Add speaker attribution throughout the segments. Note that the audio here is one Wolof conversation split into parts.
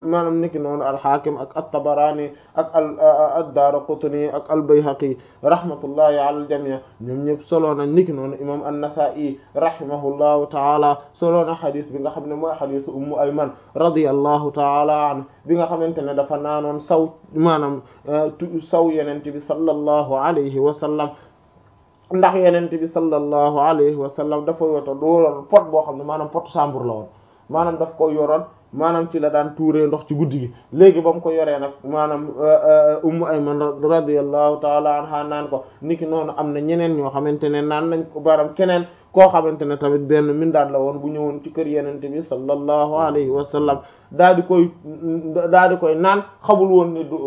Speaker 1: maanaam niki noonu alxaakim ak at-Tabarani ak al ad-Daraqutni ak al-Bayhaqi rahmatullahi ala al-jami' ñoom ñëpp solo na niki noonu imam an-Nasa'i rahimahullahu taala solo na xadis bi nga xam ne mooy xadisu Ummu Ayman radiyallahu taala anha bi nga xamante ne dafa naanoon saw maanaam saw yenente bi sallallahu alayhi wa sallam ndax yenente bi sallallahu alayhi wa sallam dafa yoto dooloon pot boo xam ne maanaam pot chambre la woon maanaam daf ko yoroon maanaam ci la daan tuuree ndox ci guddi gi léegi ba mu ko yoree nag maanaam ummu ayman radiyallahu taala anha naan ko niki noonu am na ñeneen ñoo xamante ne naan nañ ko baram keneen koo xamante ne tamit benn mindaat la woon bu ñëwoon ci kër yenente bi sallallahu alayhi wa sallam daa di koy daa di koy naan xamul woon ni du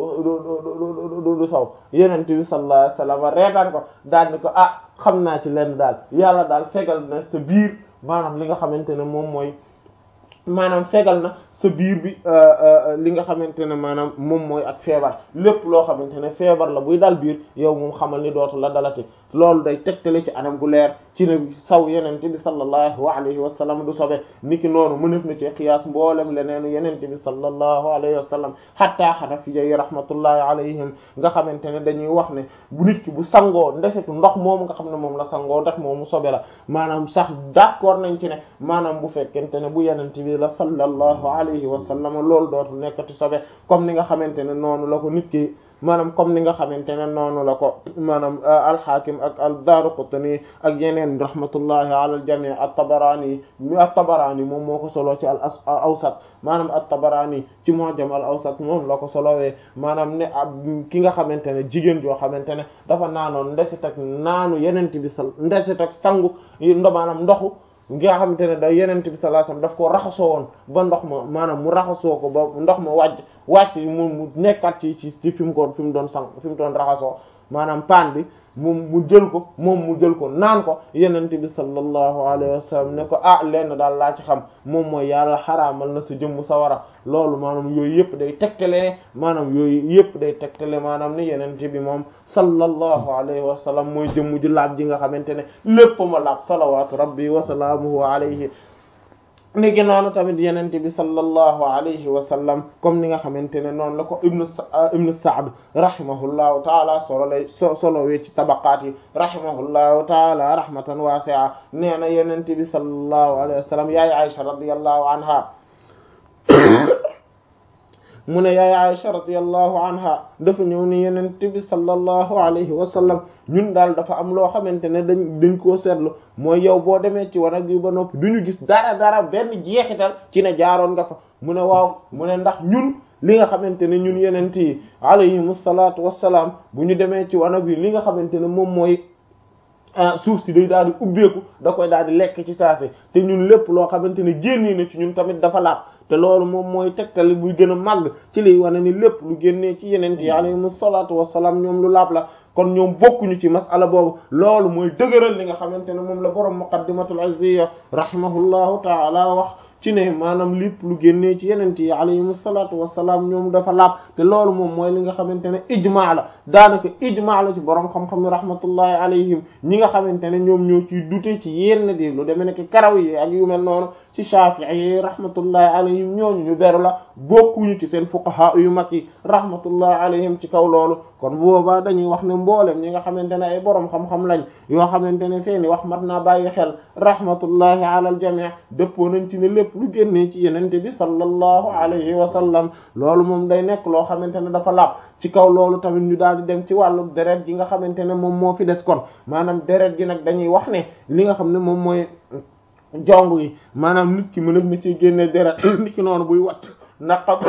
Speaker 1: du du saw yenente bi sallallahu alayhi wa sallam reetaan ko daal ni ko ah xam naa ci lenn daal yàlla daal fegal na sa biir maanaam li nga xamante ne moom mooy maanaam fegal na sa biir bi li nga xamante ne maanaam moom mooy ak feebar lépp loo xamante ne feebar la buy dal biir yow moom xamal ni dootu la dalati loolu day tegtale ci anam gu leer ci ne saw yenente bi sallallahu alayhi wa sallam du sobe niki noonu mënef na ci qiyaas mboolem leneenu yenente bi sallallahu alayhi wa sallam hatta xanafiya yi rahmatullahi alayhim nga xamante ne dañuy wax ne bu nit ki bu sangoo ndesetu ndox moomu nga xam ne moom la sangoo ndax moomu sobe la maanaam sax d'accord nañ ci ne maanaam bu fekkente ne bu yenente bi la sallallahu alayhi wa sallam loolu dootu nekkati sobe comme ni nga xamante ne noonu la ko nit ki maanaam comme ni nga xamante ne noonu la ko maanaam alxaakim ak ad-Daaraqutni ak yeneen rahmatullahi ala al-jamii at-Tabarani at-Tabarani moom moo ko solo ci al awsat maanaam at-Tabarani ci mu'jam al awsat moom la ko solowee maanaam ne ab ki nga xamante ne jigéen joo xamante ne dafa naanoon ndesit ak naanu yeneen bi sal ndesit ak sangu ndo maanaam ndoxu nga xamante ne da yenente bi sallallahu alayhi wasallam daf ko raxasoo woon ba ndox ma maanaam mu raxasoo ko ba ndox ma wàcc wàcc mu mu nekkat ci ci ci fi mu ko fi mu doon sang fi mu doon raxasoo maanaam paan bi mu mu jël ko moom mu jël ko naan ko yenente bi sallallahu alayhi wasallam ne ko ah lenn daal laa ci xam moom mooy yàlla xaraamal na sa jëmm sawara loolu maanaam yooyu yëpp day tegtale maanaam yooyu yëpp day tegtale maanaam ne yenente bi moom sallallahu alayhi wa sallam mooy jëmm ju laab ji nga xamante ne lépp ma laab salawatu rabbi wa salaamuhu alayhi ni gi noonu tamit yenente bi sallallahu alayhi wa sallam comme ni nga xamante ne noonu la ko ibnu ibnu Sa'd rahimahullahu taala solo lay so solowee ci tabaqaat yi rahimahullahu taala rahmatan wasi'a nee na yenente bi sallallahu alayhi wa sallam yaay Aisha radiyallahu anha mu ne yaay Aisha radiyallahu anha dafa ñëw ni yenent bi sallallahu alayhi wa sallam ñun daal dafa am loo xamante ne dañ dañ koo seetlu mooy yow boo demee ci wanag bi ba noppi du ñu gis dara dara benn jeexital ci ne jaaroon nga fa mu ne waaw mu ne ndax ñun li nga xamante ne ñun yenent yi alayhimu salaatu wassalaam bu ñu demee ci wanag bi li nga xamante ne moom mooy suuf si day daal di ubbeeku da koy daal di lekk ci saase te ñun lépp loo xamante ne génnee na ci ñun tamit dafa laab te loolu moom mooy tegtali buy gën a màgg ci liy wane ni lépp lu génnee ci yeneen yi alayhimu salaatu wassalaam ñoom lu laab la kon ñoom bokkuñu ci masala boobu loolu mooy dëgëral li nga xamante ne moom la borom muqaddimatul izziya rahimahullahu taala wax ci ne maanaam lépp lu génnee ci yeneen yi alayhimu salaatu wassalaam ñoom dafa laab te loolu moom mooy li nga xamante ne ijmaa la daanaka ijmaa la ci borom xam-xam ni rahmatullahi alayhim ñi nga xamante ne ñoom ñoo ciy dute ci yenn di lu demee nekk karaw yi ak yu mel noonu ci Shafi'i yi rahmatullahi alayhim ñooñu ñu beru la bokkuñu ci seen fuqaha yu mag yi rahmatullahi alayhim ci kaw loolu kon boobaa dañuy wax ne mboolem ñi nga xamante ne ay borom xam-xam lañ yoo xamante ne seeni wax mat naa bàyyi xel rahmatullahi ala al jami' dëppoo nañ ci ne lépp lu génnee ci yenente bi sallallahu alayhi wa sallam loolu moom day nekk loo xamante ne dafa laab ci kaw loolu tamit ñu daal di dem ci wàllu deret gi nga xamante ne moom moo fi des kon maanaam deret gi nag dañuy wax ne li nga xam ne moom mooy jong yi maanaam nit ki mënef na ci génne deret nit ki noonu buy wat naqam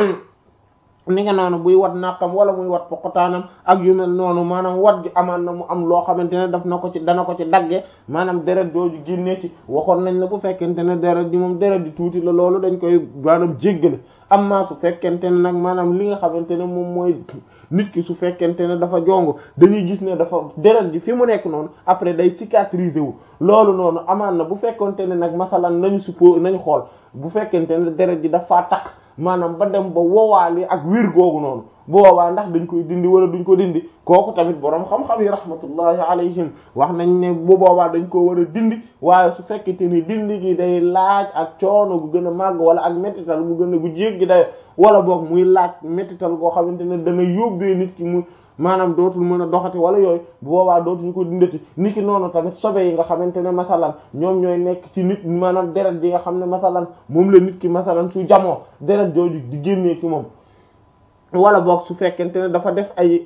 Speaker 1: ni nga noonu buy wat naqam wala muy wat poqotaanam ak yu mel noonu maanaam wat gi amaan na mu am loo xamante ne daf na ko ci dana ko ci dagge maanaam deret jooju génnee ci waxoon nañ la bu fekkente ne deret di moom deret di tuuti la loolu dañ koy maanaam jéggale amma su fekkente ne nag maanaam li nga xamante ne moom mooy nit ki su fekkente ne dafa jong dañuy gis ne dafa deret ji fi mu nekk noonu après day cicatriser wu loolu noonu amaan na bu fekkente ne nag masalan nañu suppo nañu xool bu fekkente ne deret ji dafa takk maanaam ba dem ba wowaale ak wir googu noonu bu boobaa ndax dañ koy dindi wala duñ ko dindi kooku tamit boroom xam-xam yi rahmatullahi alayhim wax nañ ne bu boobaa dañ ko war a dindi waaye su fekkente ni dindi gi day laaj ak coono gu gën a màgg wala ak méttital gu gën a gu jéggi day wala boog muy laaj méttital goo xamante ne dana yóbbee nit ki mu maanaam dootul mën a doxati wala yooyu bu boobaa dootuñu ko dindati nit ki noonu tamit sobe yi nga xamante ne masalan ñoom ñooy nekk ci nit maanaam deret ji nga xam ne masalan moom la nit ki masalan su jamoo deret jooju di génnee ci moom wala boog su fekkente ne dafa def ay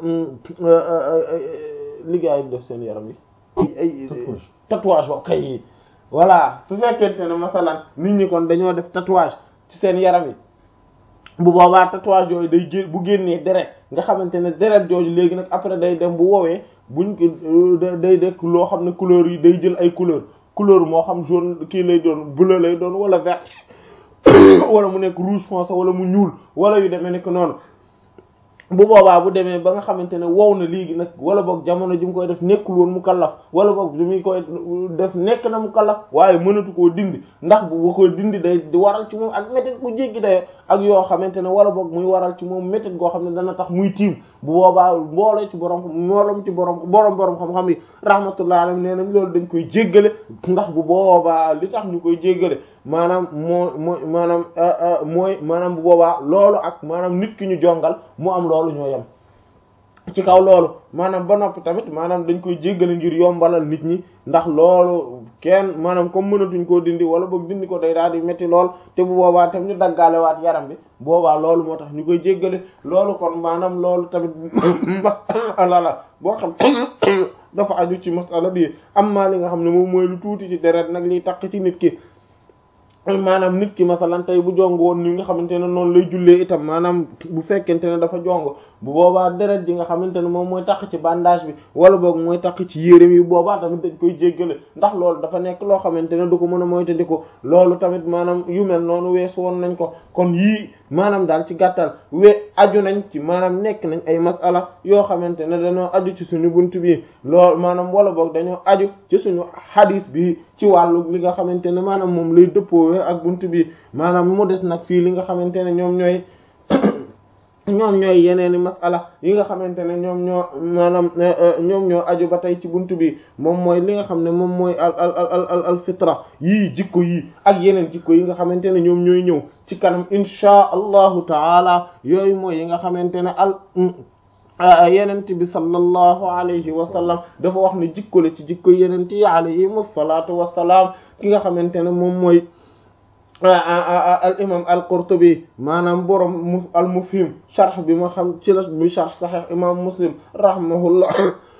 Speaker 1: liggéey def seen yaram yi ay tatouage o kay yi voilà su fekkente ne masalan nit ñi kon dañoo def tatouage ci seen yaram yi bu boobaa tatouage yooyu day gé bu génnee deret nga xamante ne deret jooju léegi nag après day dem bu woowee buñ ko day dekk loo xam ne couleur yi day jël ay couleur couleur moo xam jaune kii lay doon bleu lay doon wala vert wala mu nekk rouge foncé wala mu ñuul wala yu demee nekk noonu bu boobaa bu demee ba nga xamante ne wow na léegi nag wala boog jamono ji mu koy def nekkul woon mu kallaf wala boog bi muy koy def nekk na mu kallaf waaye mënatu koo dindi ndax bu bu ko dindi day di waral ci moom ak métit bu jéggi dayo ak yoo xamante ne wala boog muy waral ci moom métit goo xam ne dana tax muy tiim bu boobaa mbooloo ci borom mbooloom ci borom borom borom xam-xam yi rahmatullah alayhi nee nañ loolu dañ koy jéggale ndax bu boobaa li tax ñu koy jéggale maanaam moo mooy maanaam mooy maanaam bu boobaa loolu ak maanaam nit ki ñu jongal mu am loolu ñoo yem ci kaw loolu maanaam ba noppi tamit maanaam dañ koy jéggale ngir yombalal nit ñi ndax loolu kenn maanaam comme mënatuñ koo dindi wala boog dindi ko day daal di metti lool te bu boobaa tam ñu daggaale waat yaram bi boobaa loolu moo tax ñu koy jéggale loolu kon maanaam loolu tamit masala la boo xam dafa aju ci masala bi am maa li nga xam ne moom mooy lu tuuti ci deret nag liy takk ci nit ki maanaam nit ki masalan tey bu jong woon ni nga xamante ne noonu lay jullee itam maanaam bu fekkente ne dafa jong bu boobaa deret ji nga xamante ne moom mooy takk ci bandage bi wala boog mooy takk ci yéreem yi boobaa tamit dañ koy jéggale ndax loolu dafa nekk loo xamante ne du ko mën a moytandiku loolu tamit maanaam yu mel noonu weesu woon nañ ko kon yii maanaam daal ci gàttal we aju nañ ci maanaam nekk nañ ay masala yoo xamante ne dañoo aju ci suñu bunt bi loolu maanaam wala boog dañoo aju ci suñu hadith bi ci wàllu li nga xamante ne maanaam moom lay dëppoo ak bunt bi maanaam mu des nag fii li nga xamante ne ñoom ñooy ñoom ñooy yeneeni masala yi nga xamante ne ñoom ñoo maanaam ñoom ñoo aju ba tey ci buntu bi moom mooy li nga xam ne moom mooy al al al al al fitra yii jikko yii ak yeneen jikko yi nga xamante ne ñoom ñooy ñëw ci kanam inchaa allahu taala yooyu mooy yi nga xamante ne al yenent bi sallallahu alayhi wa sallam dafa wax ne jikko la ci jikko yenent yi alayhim salaatu wassalaam ki nga xamante ne moom mooy al imam al qurtubi maanaam borom mu al mufhim sharh bi ma xam ci la bi sharh sahih imam muslim rahimahullah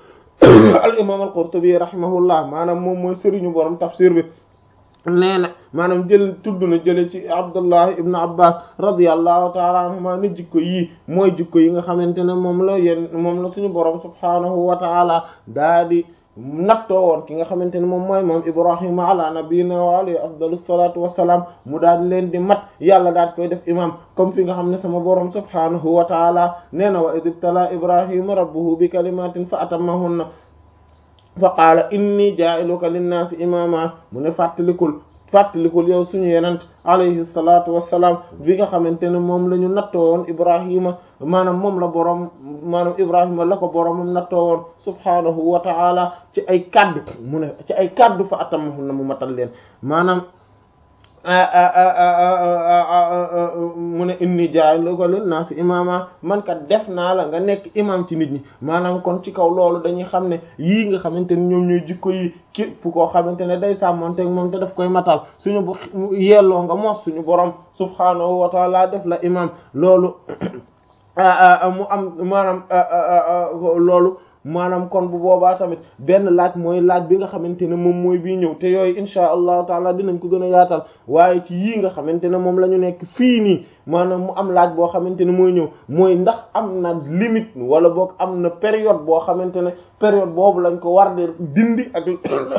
Speaker 1: al imam al qurtubi rahimahullah maanaam moom mooy sëriñu borom tafsir bi nee na maanaam jël tudd na jële ci abdullah ibn abbas radiyallahu taala anhuma ne jikko yii mooy jikko yi nga xamante ne moom la yéen moom la suñu borom subhanahu wa taala daa di nattoo woon ki nga xamante ne moom mooy moom ibrahima ala nabiyina wa alayhi afdalu salatu wassalam mu daal di leen di mat yàlla daal di koy def imam comme fi nga xam ne sama borom subhanahu wa taala nee na wa id ibtala ibrahima rabbuhu bi kalimatin fa atammahunna fa qaala inni jaa'iluka linnaasi imama mu ne fàttalikul fàttalikul yow suñu yenent alayhi salatu wassalaam bi nga xamante ne moom la ñu nattoo woon ibrahima maanaam moom la boroom maanaam ibrahima la ko boroomam nattoo woon subhaanahu wa ta'ala ci ay kaddu mu ne ci ay kaddu fa atamahun na mu matal leen maanaam mu ne inni jaa'iluka linnaasi imaama man kat def naa la nga nekk imam ci nit ñi maanaam kon ci kaw loolu dañuy xam ne yii nga xamante ne ñoom ñooy jikko yi képp koo xamante ne day sàmmonteeg moom te daf koy matal suñu bu yelloo nga mos suñu borom subhaanahu wa taala def la imam loolu mu am maanaam loolu maanaam kon bu boobaa tamit benn laaj mooy laaj bi nga xamante ne moom mooy bii ñëw te yooyu insha allahu taala dinañ ko gën a yaatal waaye ci yii nga xamante ne moom la ñu nekk fii nii maanaam mu am laaj boo xamante ne mooy ñëw mooy ndax am na limite wala boog am na période boo xamante ne période boobu lañ ko war di dindi ak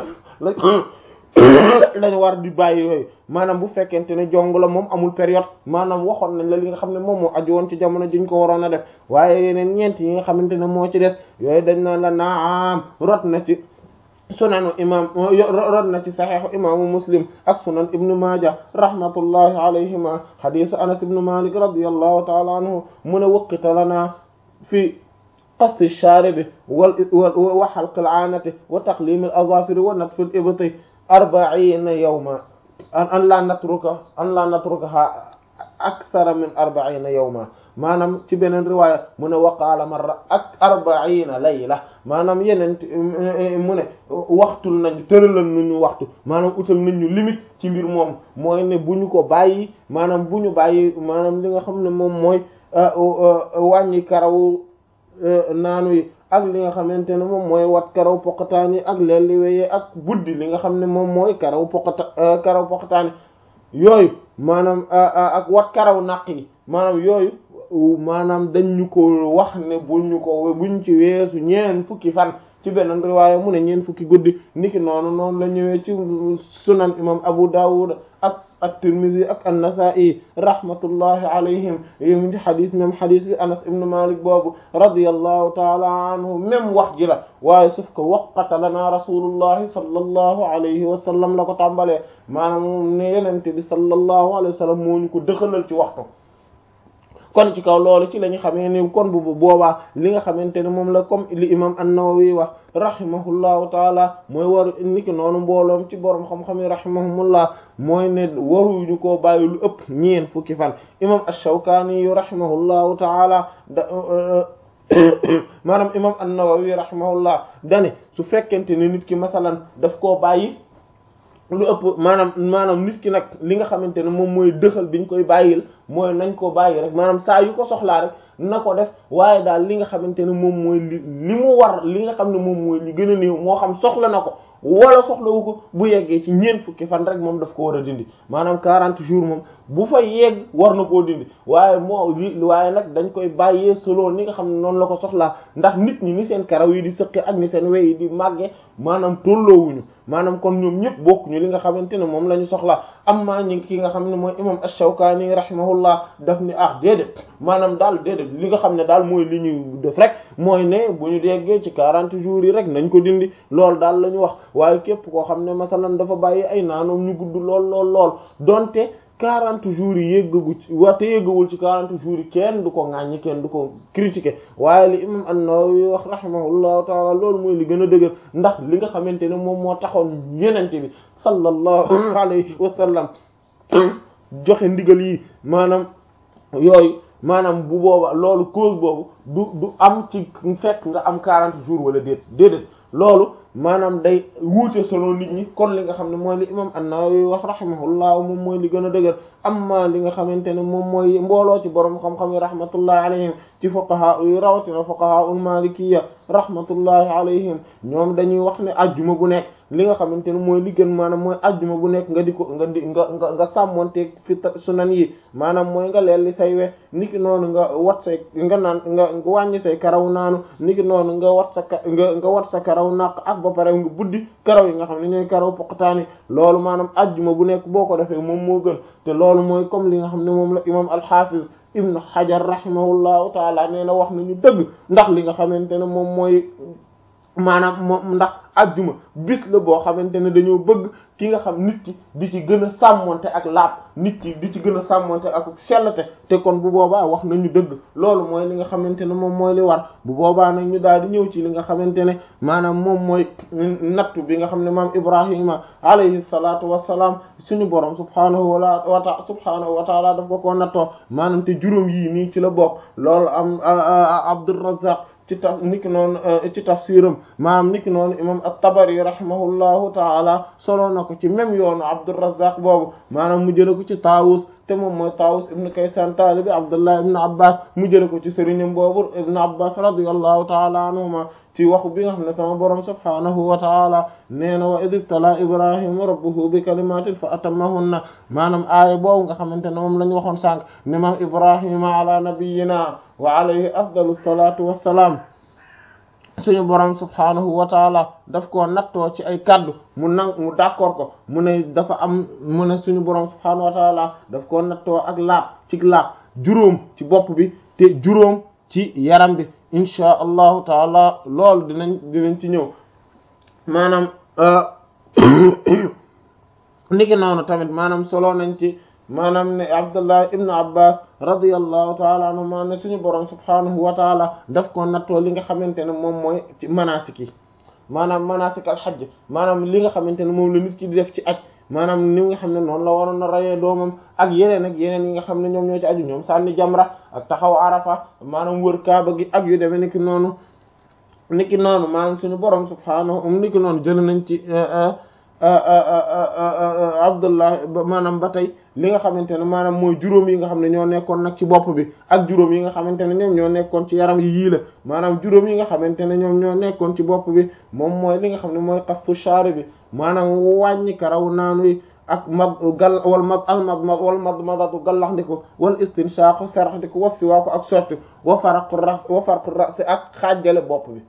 Speaker 1: lañ war di bàyyi yooyu maanaam bu fekkente ne jong la moom amul période maanaam waxoon nañ la li nga xam ne moom moo aju woon ci jamono juñ ko waroon a def waaye yeneen ñeent yi nga xamante ne moo ci des yooyu dañ naan la naam rot na ci sunanu imam rod na ci saxiixu imaamu muslim ak sunan ibnu maaja rahmatullahi alayhima xadisu anas ibnu malik radiallahu taala anhu mu ne waqita lana fi qasti shaaribi wal wa xalqi alaanati wa taqlimi al azafiri wa natfi al ibti arbaina yawma an la natruka an la natrukaha akthara min arbaina yawma maanaam ci beneen riwaaya mu ne waqaala marra ak arbaina layla maanaam yeneen mu ne waxtul nañu tëralal nañu waxtu maanaam utal nañu limite ci mbir moom mooy ne bu ñu ko bàyyi maanaam bu ñu bàyyi maanaam li nga xam ne moom mooy wàññi karaw naanu yi ak li nga xamante ne moom mooy wat karaw poqataan yi ak lelli weye ak buddi li nga xam ne moom mooy karaw poqata karaw poqataan yooyu maanaam ak wat karaw naq yi maanaam yooyu maanaam dañ ñu ko wax ne bu ñu ko buñ ci weesu ñeen fukki fan ci beneen riwaaya mu ne ñeen fukki guddi niki noonu noonu la ñëwee ci sunan imam Abu Dawud ak ak Tirmidhi ak an-Nasa'i rahmatullahi alayhim yému ci xadis même xadis bi Anas ibn Malik boobu radiyallahu taala anhu même wax ji la waaye suuf ko waqata lana rasulullahi sallallahu alayhi wa sallam la ko tàmbalee maanaam ne yenente bi sallallahu alayhi wa sallam moo ñu ko dëxalal ci waxtu kon ci kaw loolu ci la ñu xamee ni kon bu boobaa li nga xamante ne moom la comme li imam an-Nawawi wax rahimahullahu taala mooy waru niki noonu mbooloom ci borom xam-xam yi rahimahumullah mooy ne waruñu koo bàyyi lu ëpp ñeen fukki fan imam ash-Shawkani yu rahimahullahu taala da maanaam imam an-Nawawi rahimahullah dane su fekkente ne nit ki masalan daf koo bàyyi lu ëpp maanaam maanaam nit ki nag li nga xamante ne moom mooy dëxal biñ koy bàyyil mooy nañ ko bàyyi rek maanaam saa yu ko soxlaa rek na ko def waaye daal li nga xamante ne moom mooy li li mu war li nga xam ne moom mooy li gën a néew moo xam soxla na ko wala soxlawu ko bu yeggee ci ñeent fukki fan rek moom daf ko war a dindi maanaam 40 jours moom bu fa yegg war na koo dindi waaye moo li waaye nag dañ koy bàyyee selon ni nga xam ne noonu la ko soxlaa ndax nit ñi ni seen karaw yi di sëqe ak ni seen wey yi di màgge maanaam tolloowuñu maanaam kon ñoom ñëpp bokkuñu li nga xamante ne moom la ñu soxlaa amma ñi ki nga xam ne mooy imam ash-Shawkani rahimahullah daf ni ah déedéet maanaam daal déedéet li nga xam ne daal mooy li ñu def rek mooy ne bu ñu déggee ci 40 jours yi rek nañ ko dindi loolu daal la ñu wax waaye képp koo xam ne masalan dafa bàyyi ay naanoom ñu gudd lool lool lool donte 40 jours yi yéggagu ci wate yéggawul ci 40 jours yi kenn du ko ŋàññi kenn du ko critiquer waaye li imam an-Nawawi wax rahimahullahu taala loolu mooy li gën a dëgër ndax li nga xamante ne moom moo taxoon yenente bi sallallahu alayhi wa sallam joxe ndigal yi maanaam yooyu maanaam bu booba loolu cause boobu du du am ci fekk nga am 40 jours wala déet déedéet loolu maanaam day wuute solo nit ñi kon li nga xam ne mooy li imam an-Nawawi wax rahimahullah moom mooy li gën a dëgër amma li nga xamante ne moom mooy mbooloo ci borom xam-xam yi rahmatullahi alayhim ci fuqaha yi rawatina fuqaha ul malikiyya rahmatullahi alayhim ñoom dañuy wax ne ajjuma bu nekk li nga xamante ne mooy li gën maanaam mooy ajjuma bu nekk nga di ko nga di nga nga nga sàmmonteeg fi sunan yi maanaam mooy nga leel li say we niki noonu nga wat say nga naan nga wàññi say karaw naanu niki noonu nga wat sa nga nga wat sa karaw naq ak ba pare nga buddi karaw yi nga xam ne ñooy karaw poqataani loolu maanaam ajjuma bu nekk boo ko defee moom moo gën te loolu mooy comme li nga xam ne moom la imam al-Hafiz ibnu Hajar rahimahullahu taala nee na wax nañu dëgg ndax li nga xamante ne moom mooy maanaam moom ndax ajjuma bis la boo xamante ne dañoo bëgg ki nga xam nit ki di ci gën a sàmmonte ak laab nit ki di ci gën a sàmmonte ak sellate te kon bu boobaa wax nañu dëgg loolu mooy li nga xamante ne moom mooy li war bu boobaa nag ñu daal di ñëw ci li nga xamante ne maanaam moom mooy nattu bi nga xam ne maam Ibrahima alayhi salaatu wassalaam suñu borom subhaanahu wa ta subhaanahu wa taala daf ko ko nattoo maanaam te juróom yii nii ci la bokk loolu am Abdurrazzaq ci taf niki noonu ci tafsiram maanaam niki noonu imam at-Tabari rahimahullahu taala solo na ko ci même yoonu Abdurrazzaq boobu maanaam mu jële ko ci Taawus te moom mooy Taawus ibn Kaysan taalibi Abdullah ibn Abbas mu jële ko ci sëriñam boobu ibn Abbas radiyallahu taala anhuma ci waxu bi nga xam ne sama borom subhaanahu wa taala nee na wa id ibtala ibrahima rabbuhu bi kalimatin fa atammahunna maanaam aaya boobu nga xamante ne moom la ñu waxoon sànq ne maam ibrahima ala nabiyyina wa alayhi afdalu salatu wassalaam suñu borom subhaanahu wa taala daf koo nattoo ci ay kaddu mu nang mu d'accord ko mu ne dafa am mu ne suñu borom subhaanahu wa taala daf koo nattoo ak laab ci laab juróom ci bopp bi te juróom ci yaram bi inchaa allahu taala loolu dinañ dinañ ci ñëw maanaam niki noonu tamit maanaam solo nañ ci maanaam ne Abdullah ibn Abbas radiyallahu taala anhuma ne suñu borom subhanahu wa taala daf ko nattoo li nga xamante ne moom mooy ci manasik yi maanaam manasik al hajj maanaam li nga xamante ne moom la nit ki di def ci aj maanaam ni nga xam ne noonu la waroon a rayee doomam ak yeneen ak yeneen yi nga xam ne ñoom ñoo ci aju ñoom sànni jamra ak taxaw arafa maanaam wër kaaba gi ak yu demee niki noonu niki noonu maanaam suñu borom subhanahu niki noonu jël nañ ci Abdullah maanaam ba tey li nga xamante ne maanaam mooy juróom yi nga xam ne ñoo nekkoon nag ci bopp bi ak juróom yi nga xamante ne ñoom ñoo nekkoon ci yaram yi yii la maanaam juróom yi nga xamante ne ñoom ñoo nekkoon ci bopp bi moom mooy li nga xam ne mooy qastu shaari bi maanaam wàññi karaw naanu yi ak mad gal wal mad al mad mad wal mad madatu gallax ndiko wal istinshaqu sarax ndiko wassiwaako ak sotti wa faraqu ras wa farqu ras ak xaajale bopp bi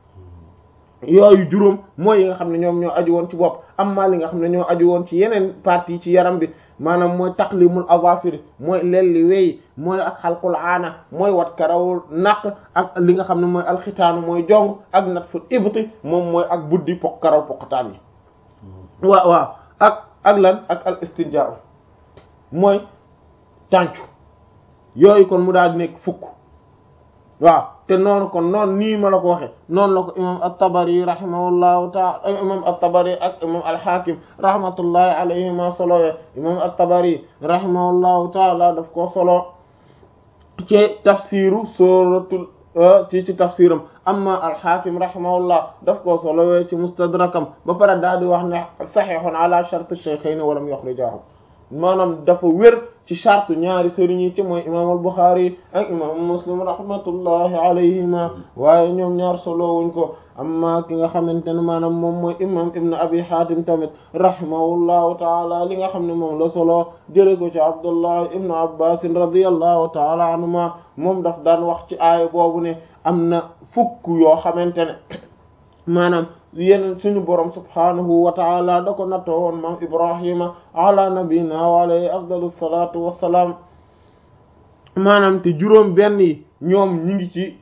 Speaker 1: yooyu juróom mooy yi nga xam ne ñoom ñoo aju woon ci bopp amma li nga xam ne ñoo aju woon ci yeneen partie ci yaram bi maanaam mooy taqlimul azafir mooy lelli wey mooy ak xalqul aana mooy wat karaw naq ak li nga xam ne mooy alxitaanu mooy jong ak natful ibti moom mooy ak buddi pok karaw poqataan yi waaw waaw ak ak lan ak al istinjaa mooy tàncu yooyu kon mu daal di nekk fukk waaw te noonu kon noonu nii ma la ko waxe noonu la ko imam at-Tabari rahimahullahu ta'ala imam at-Tabari ak imam al-Hakim rahmatullahi alayhima solowee imam at-Tabari rahimahullahu ta'ala daf ko solo ci tafsiru suratul ci ci tafsiram amma al-Hakim rahimahullah daf ko solowee ci mustadrakam ba pare daal di wax ne sahihun ala shart ash-shaykhayn wa lam yukhrijahu maanaam dafa wér ci charte ñaari sëriñ yi ci mooy imam al-Bukhari ak imam Muslim rahmatullahi alayhima waaye ñoom ñaar solo wuñ ko amma ki nga xamante ne maanaam moom mooy imam Ibn Abi Hatim tamit rahimahullahu taala li nga xam ne moom la solo jële ko ci Abdullah Ibn Abbas radiyallahu taala anhuma moom daf daan wax ci aaya boobu ne am na fukk yoo xamante ne maanaam yeneen suñu borom subhanahu wa taala da ko nattoo woon maam ibrahima ala nabina wa alayhi afdalu salatu wassalaam maanaam te juróom benn yi ñoom ñi ngi ci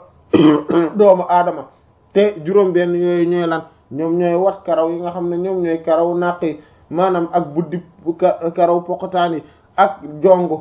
Speaker 1: doomu aadama te juróom benn yooyu ñooy lan ñoom ñooy wat karaw yi nga xam ne ñoom ñooy karaw naq yi maanaam ak buddi karaw poqataan yi ak jongo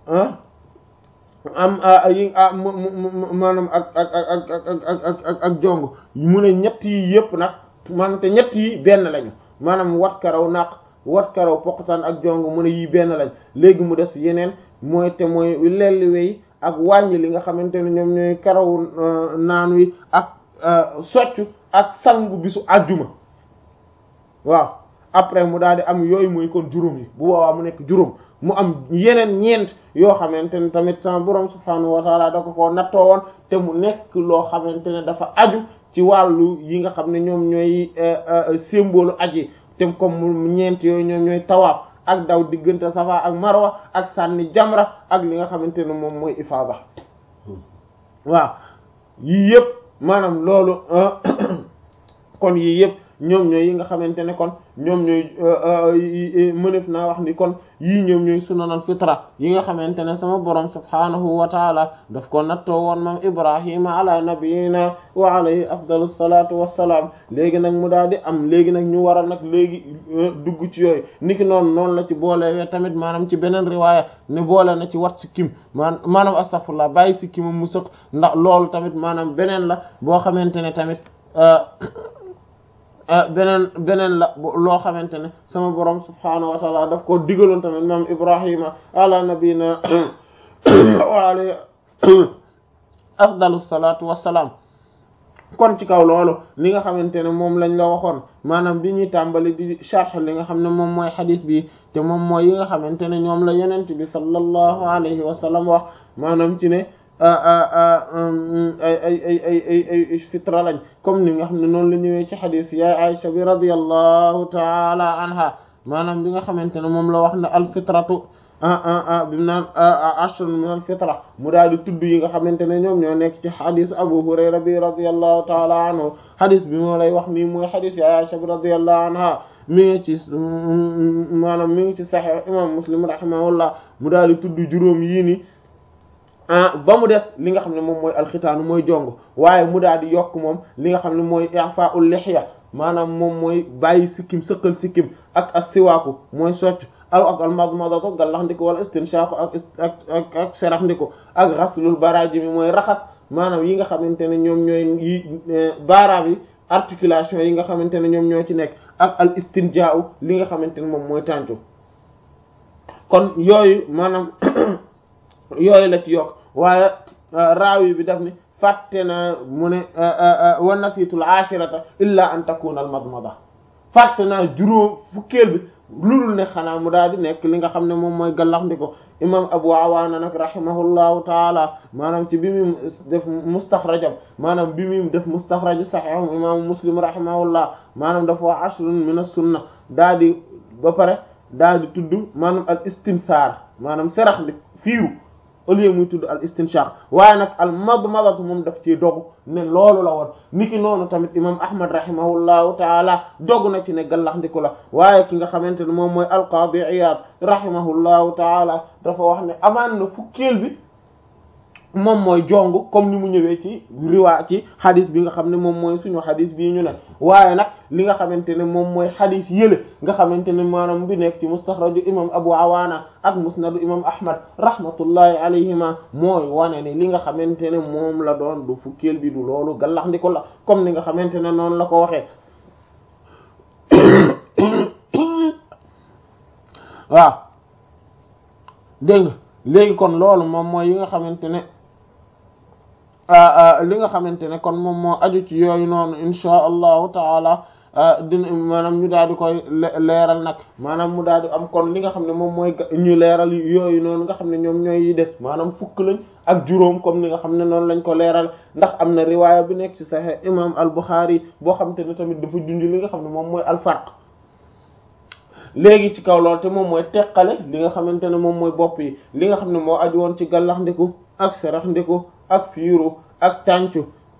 Speaker 1: am yi maanaam ak ak ak ak ak ak ak jong mu ne ñett yi yëpp nag man te ñett yi benn lañu maanaam wat karaw naq wat karaw poqataan ak jong mu ne yii benn lañ léegi mu des yeneen mooy te mooy lelli wey ak wàññi li nga xamante ne ñoom ñooy karaw naan wi ak soccu ak sangu bisu àjjuma waaw après mu daal di am yooyu mooy kon juróom yi bu boobaa mu nekk juróom mu am yeneen ñeent yoo xamante ne tamit sama borom subhaanahu wa taala da ko koo nattoo woon te mu nekk loo xamante ne dafa aju ci wàllu yi nga xam ne ñoom ñooy symbole aji te comme mu ñeent yooyu ñoom ñooy tawaaf ak daw diggante safa ak marwa ak sànni jamra ak li nga xamante ne moom mooy ifaada waaw yii yëpp maanaam loolu kon yii yëpp ñoom ñooy yi nga xamante ne kon ñoom ñooy mënef naa wax ni kon yii ñoom ñooy sunanal fitra yi nga xamante ne sama borom subhanahu wa taala daf ko nattoo woon moom ibrahima ala nabiyina wa alayhi afdalu salatu wassalaam léegi nag mu daal di am léegi nag ñu war a nag léegi dugg ci yooyu niki noonu noonu la ci boolewee tamit maanaam ci beneen riwaaya ne boole na ci wat sikkim maan maanaam astaghfirullah bàyyi sikkimam mu sëq ndax loolu tamit maanaam beneen la boo xamante ne tamit beneen beneen la loo xamante ne sama borom subhaanahu wa taala daf ko digaloon tamit maam ibrahima ala nabina wa alayhi afdalu salatu wassalaam kon ci kaw loolu li nga xamante ne moom lañ la waxoon maanaam bi ñuy tàmbali di sharh li nga xam ne moom mooy xadis bi te moom mooy yi nga xamante ne ñoom la yenent bi sallallahu alayhi wa sallam wax maanaam ci ne ay ay ay ay ay ay fitra lañ comme ni nga xam ne noonu la ñëwee ci xadis yaay Aisha bi radiyallahu taala anha maanaam bi nga xamante ne moom la wax ne al fitratu bi mu naan ashrun min al fitra mu daal di tudd yi nga xamante ne ñoom ñoo nekk ci xadis Abu Hurayra bi radiyallahu taala anhu xadis bi moo lay wax nii mooy xadis yaay Aisha bi radiyallahu anha mi ngi ci maanaam mi ngi ci Sahih imam Muslim rahimahullah mu daal di tudd juróom yii ni ah ba mu des li nga xam ne moom mooy alxitaanu mooy jong waaye mu daal di yokk moom li nga xam ne mooy i'fa'ul lihya maanaam moom mooy bàyyi sikkim sëqal sikkim ak as siwaaku mooy socc aw ak al madmadatu gallax ndiko wala istinshaqu ak ak ak ak serax ndiko ak ghaslul baraji mi mooy raxas maanaam yi nga xamante ne ñoom ñooy yi baaraam yi articulation yi nga xamante ne ñoom ñoo ci nekk ak al istinjaa'u li nga xamante ne moom mooy tàncu kon yooyu maanaam yooyu la ci yokk waaye raawi bi daf ni fàtte naa mu ne wa nasiitul ashirata illa an takuna al madmada fàtte naa juróom fukkeel bi lulul ne xanaa mu daal di nekk li nga xam ne moom mooy gallax ndiko imam abu awaana nag rahimahullahu taala maanaam ci bi mu def mustaxrajam maanaam bi mu def mustaxraj sahih imam muslim rahimahullah maanaam dafa wax ashrun min as-sunna daal di ba pare daal di tudd maanaam al istinsaar maanaam serax ndi fiiru au lieu muy tudd al istinshaq waaye nag al madmadatu moom daf ci dogu ne loolu la woon niki noonu tamit imam ahmad rahimahullahu taala dogu na ci ne gallax ndiku la waaye ki nga xamante ne moom mooy al qadi iyad rahimahullahu taala dafa wax ne amaan na fukkeel bi moom mooy jong comme ni mu ñëwee ci riwaa ci xadis bi nga xam ne moom mooy suñu xadis bii ñu ne waaye nag li nga xamante ne moom mooy xadis yële nga xamante ne maanaam bi nekk ci mustaxraju imam abu awaana ak musnadu imam ahmad rahmatullahi alayhima mooy wane ne li nga xamante ne moom la doon du fukkeel bi du loolu gallax ndiko la comme ni nga xamante ne noonu la ko waxee waaw dégg nga léegi kon loolu moom mooy yi nga xamante ne li nga xamante ne kon moom moo aju ci yooyu noonu insha allahu taala dina maanaam ñu daal di koy leeral nag maanaam mu daal di am kon li nga xam ne moom mooy ñu leeral yooyu noonu nga xam ne ñoom ñooy yi des maanaam fukk lañ ak juróom comme ni nga xam ne noonu lañ ko leeral ndax am na riwaaya bi nekk ci Sahih imam al-Bukhari boo xam te ne tamit dafa junj li nga xam ne moom mooy al-farq léegi ci kaw lool te moom mooy teqale li nga xamante ne moom mooy bopp yi li nga xam ne moo aju woon ci gallax ndiku ak serax ndiku ak fiiru ak tàncu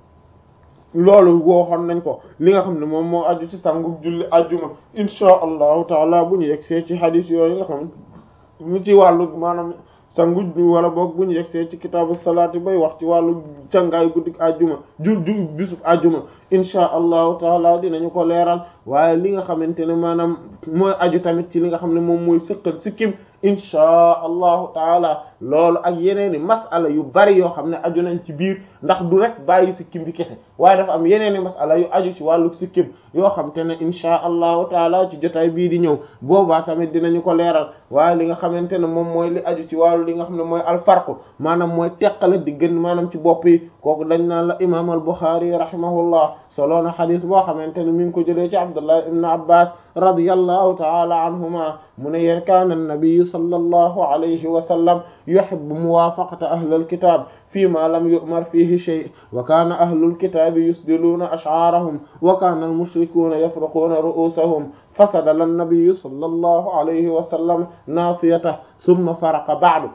Speaker 1: loolu wooxoon nañ ko li nga xam ne moom moo aju ci sangu julli ajjuma insha allahu taala bu ñu yegsee ci hadis yooyu nga xam ñu ci wàllu maanaam sangu wala boog bu ñu yegsee ci kitaabu salaati bay wax ci wàllu cangaay guddik ajjuma ju ju bisub ajjuma insha allahu taala dinañu ko leeral waaye li nga xamante ne maanaam mooy aju tamit ci li nga xam ne moom mooy sëqal sikkim insha allahu taala loolu ak yeneeni masala yu bari yoo xam ne aju nañ ci biir ndax du rek bàyyi sikkim bi kese waaye dafa am yeneeni masala yu aju ci wàllu sikkim yoo xam te ne insha allahu taala ci jotaay bii di ñëw boobaa tamit dinañu ko leeral waaye li nga xamante ne moom mooy li aju ci wàllu li nga xam ne mooy alfarqu maanaam mooy teqale di gën maanaam ci bopp yi kooku dañ naan la imam al Bukhari rahimahullah solo na xadis boo xamante ne mi ngi ko jëlee ci Abdullah ibn Abbas radiyallahu ta'ala anhuma mu ne yéen kaana an-nabiy sallallahu alayhi wa sallam yuhibbu muwaafaqata ahlil kitaab fiimaa lam yu'mar fiihi shay' wa kaana ahlul kitaabi yusdiluuna ash'aarahum wa kaana al-mushrikuuna yafruquuna ru'uusahum fasadala an-nabiy sallallahu alayhi wa sallam naasiyatahu thumma faraqa ba'du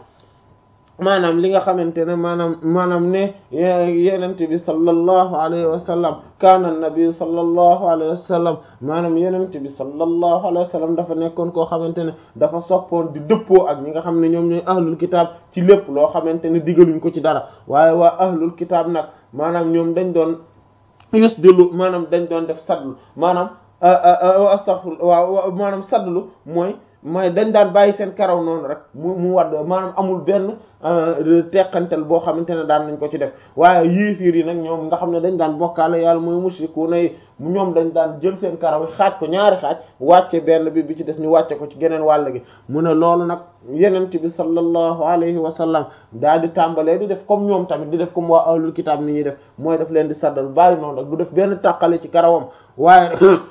Speaker 1: maanaam li nga xamante ne maanaam maanaam ne yenente bi sallallahu alayhi wa sallam kaana nabi sallallahu alayhi wa sallam maanaam yenente bi sallallahu alayhi wa sallam dafa nekkoon koo xamante ne dafa soppoon di dëppoo ak ñi nga xam ne ñoom ñooy ahlul kitaab ci lépp loo xamante ne digaluñ ko ci dara waaye waa ahlul kitaab nag maanaam ñoom dañ doon yusdilu maanaam dañ doon def sadlu maanaam astaghfir waaw maanaam sadlu mooy mooy dañ daan bàyyi seen karaw noonu rek mu mu wadd maanaam amul benn teqantel boo xamante ne daan nañ ko ci def waaye yéefiir yi nag ñoom nga xam ne dañ daan bokkaale yàlla mooy mushrikuuna yi ñoom dañ daan jël seen karaw yi xaaj ko ñaari xaaj wàcce benn bi bi ci des ñu wàcce ko ci geneen wàll gi mu ne loolu nag yenent bi sallallahu alayhi wa sallam daal di tàmbalee di def comme ñoom tamit di def comme waa ahlul kitaab ni ñuy def mooy def leen di saddal bàyyi noonu rek du def benn tàqale ci karawam waaye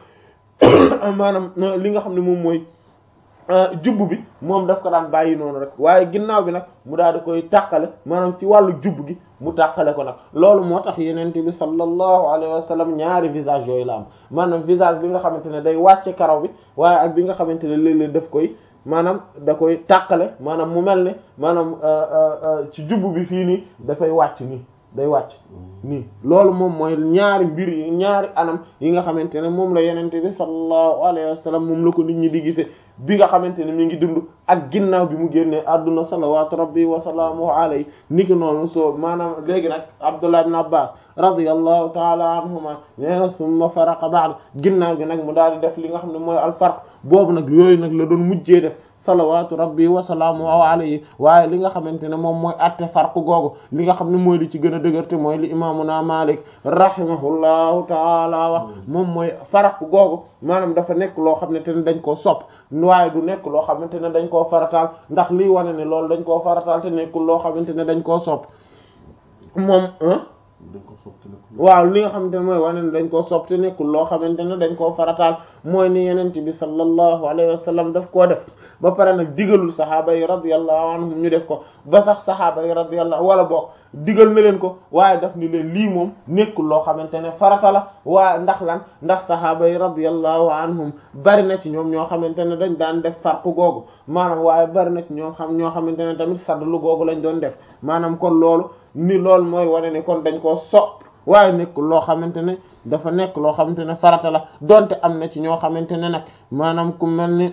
Speaker 1: maanaam li nga xam ne moom mooy jubb bi moom daf ko daan bàyyi noonu rek waaye ginnaaw bi nag mu daal di koy tàqale maanaam ci wàllu jubb gi mu tàqale ko nag loolu moo tax yenente bi sallallahu alayhi wa sallam ñaari visage yooyu la am maanaam visage bi nga xamante ne day wàcce karaw bi waaye ak bi nga xamante ne léeg-léeg daf koy maanaam da koy tàqale maanaam mu mel ne maanaam ci jubb bi fii nii dafay wàcc nii day wàcc nii loolu moom mooy ñaari mbir yi ñaari anam yi nga xamante ne moom la yenente bi sallallahu alayhi wa sallam moom la ko nit ñi di gisee bi nga xamante ne mi ngi dund ak ginnaaw bi mu génnee adduna salawatu rabbi wa salaamuhu alayhi niki noonu soo maanaam léegi nag Abdullah ibn Abbas radiyallahu taala anhuma nee na summa faraqa ba'd ginnaaw gi nag mu daal di def li nga xam ne mooy al farq boobu nag yooyu nag la doon mujjee def salawaatu rabbi wa salaamu alayhi waaye li nga xamante ne moom mooy atte farq googu li nga xam ne mooy li ci gën a dëgërte mooy li imaamuna Malik rahimahullahu taala wax moom mooy farq googu maanaam dafa nekk loo xamante ne dañ koo sopp waaye du nekk loo xamante ne dañ koo farataal ndax liy wane ne loolu dañ koo farataal te nekkul loo xamante ne dañ koo sopp moom waaw li nga xamante ne mooy wane ne dañ koo sopp te nekkul loo xamante ne dañ koo farataal mooy ni yenent bi sallallahu alayhi wa sallam daf koo def ba pare nag digalul sahaaba yi radiyallahu anhum ñu def ko ba sax sahaaba yi radiyallahu wala boog digal na leen ko waaye daf ni leen lii moom nekkul loo xamante ne farata la waaye ndax lan ndax sahaaba yi radiyallahu anhum bari na ci ñoom ñoo xamante ne dañ daan def farqu googu maanaam waaye bari na ci ñoom xam ñoo xamante ne tamit sadlu googu lañ doon def maanaam kon loolu ni loolu mooy wane ni kon dañ koo sopp waaye nekkul loo xamante ne dafa nekk loo xamante ne farata la donte am na ci ñoo xamante ne nag maanaam ku mel ni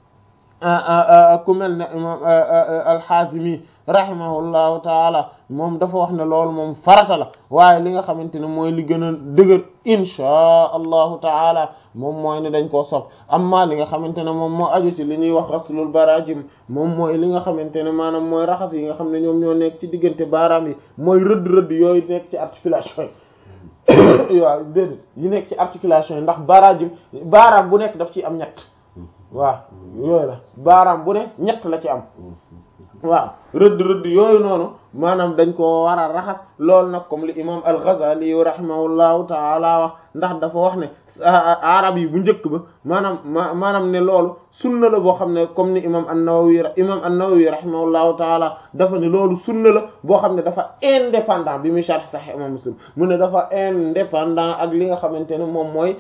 Speaker 1: ku mel ne imam al-Hazimi rahimahullahu taala moom dafa wax ne loolu moom farata la waaye li nga xamante ne mooy li gën a dëgër inchaa allahu taala moom mooy ne dañ koo sopp amma li nga xamante ne moom moo aju ci li ñuy wax ghaslul barajim moom mooy li nga xamante ne maanaam mooy raxas yi nga xam ne ñoom ñoo nekk ci diggante baaraam yi mooy rëdd rëdd yooyu nekk ci articulation yi waaw déedéet yi nekk ci articulation yi ndax barajim baaraam bu nekk daf ci am ñett waaw yooyu la baaraam bu ne ñett la ci am waaw rëdd rëdd yooyu noonu maanaam dañ ko war a raxas loolu nag comme li imam al-Ghazali rahimahullahu taala wax ndax dafa wax ne arab yi bu njëkk ba maanaam ma maanaam ne loolu sunna la boo xam ne comme ni imam an-Nawawi imam an-Nawawi rahimahullahu taala dafa ne loolu sunna la boo xam ne dafa indépendant bi muy sharh Sahih imam Muslim mu ne dafa indépendant ak li nga xamante ne moom mooy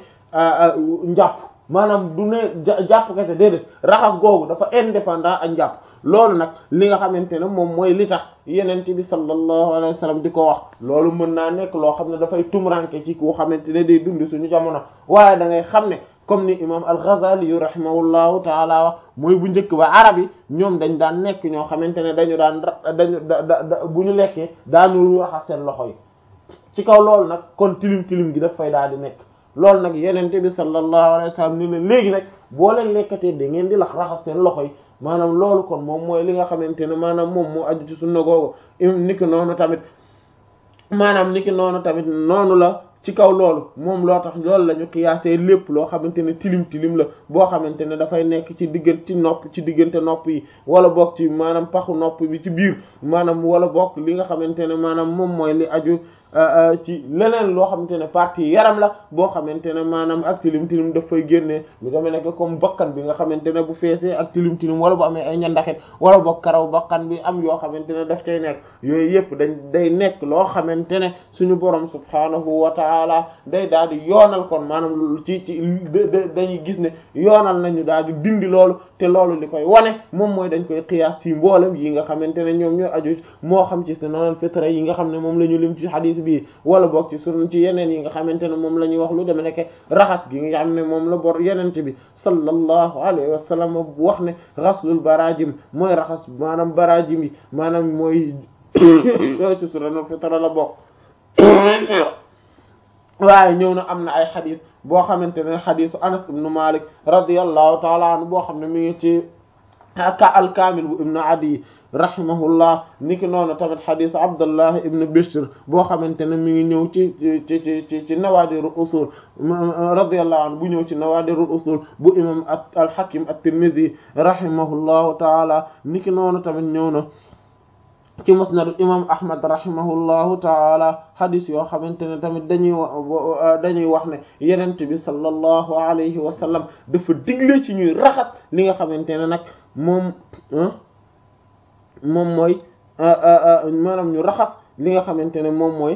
Speaker 1: njàpp maanaam du ne jàpp kese déedéet raxas googu dafa indépendant ak njàpp loolu nag li nga xamante ne moom mooy li tax yenent bi sallallahu alayhi wa sallam di ko wax loolu mën naa nekk loo xam ne dafay tumranke ci ku xamante ne day dund suñu jamono waaye da ngay xam ne comme ni imam al-Ghazali yu rahimahullahu taala wax mooy bu njëkk ba arab yi ñoom dañ daan nekk ñoo xamante ne dañu daan dañu da bu ñu lekkee daanu raxas seen loxo yi ci kaw loolu nag kon tilim tilim gi daf fay daal di nekk loolu nag yenente bi sallallahu alayhi wa sallam ni leen léegi nag boo leen lekkatee da ngeen di lax raxas seen loxo yi maanaam loolu kon moom mooy li nga xamante ne maanaam moom moo aju ci sunna googu niki noonu tamit maanaam niki noonu tamit noonu la ci kaw loolu moom loo tax loolu la ñu xiyaasee lépp loo xamante ne tilim tilim la boo xamante ne dafay nekk ci diggante ci nopp ci diggante nopp yi wala bokk ci maanaam paxu nopp bi ci biir maanaam wala bokk li nga xamante ne maanaam moom mooy li aju ci leneen loo xamante ne partie yaram la boo xamante ne maanaam ak tilim tilim daf fay génnee lu demee nekk comme bakkan bi nga xamante ne bu feesee ak tilim tilim wala bu amee ay ñandaxit wala bokk karaw bakkan bi am yoo xamante ne daf cay nekk yooyu yëpp dañ day nekk loo xamante ne suñu borom subhaanahu wa taala day daal di yoonal kon maanaam ci ci dañuy gis ne yoonal nañu daal di dindi loolu te loolu li koy wane moom mooy dañ koy xiyaas ci mboolem yi nga xamante ne ñoom ñoo aju moo xam ci sunan fitra yi nga xam ne moom la ñu lim ci hadith bi wala boog ci sun ci yeneen yi nga xamante ne moom la ñuy wax lu deme nekk raxas gi nga xam ne moom la bor yenente bi sallallahu alayhi wa sallam wax ne ghaslul barajim mooy raxas maanaam barajim yi maanaam mooy ci sunan fitra la bokk waaye ñëw na am na ay xadis boo xamante ne xadisu Anas ibn Malik radiyallahu taala anhu boo xam ne mi ngi ci ka al-Kamil bu ibn Adi rahimahullah niki noonu tamit xadisu Abdullah ibn Bishr boo xamante ne mi ngi ñëw ci ci ci ci ci Nawadirul Usul radiyallahu anhu bu ñëw ci Nawadirul Usul bu imam al-Hakim at-Tirmidhi rahimahullahu taala niki noonu tamit ñëw na ci musnad imam ahmad rahimahullahu taala hadis yoo xamante ne tamit dañuy dañuy wax ne yenent bi sallallahu alayhi wa sallam dafa digle ci ñuy raxas li nga xamante ne nag moom moom mooy maanaam ñu raxas li nga xamante ne moom mooy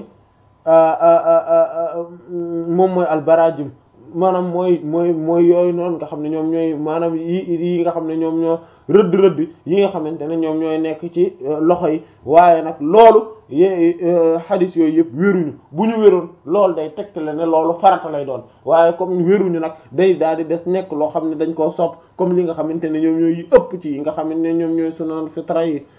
Speaker 1: moom mooy albarajim maanaam mooy mooy mooy yooyu noonu nga xam ne ñoom ñooy maanaam yi yi nga xam ne ñoom ñoo rëdd rëdd yi nga xamante ne ñoom ñooy nekk ci loxo yi waaye nag loolu ye xadis yooyu yëpp wéruñu bu ñu wéroon loolu day tegtale ne loolu farata lay doon waaye comme wéruñu nag day daal di des nekk loo xam ne dañ koo sopp comme li nga xamante ne ñoom ñooy ëpp ci yi nga xamante ne ñoom ñooy sunan fitra yi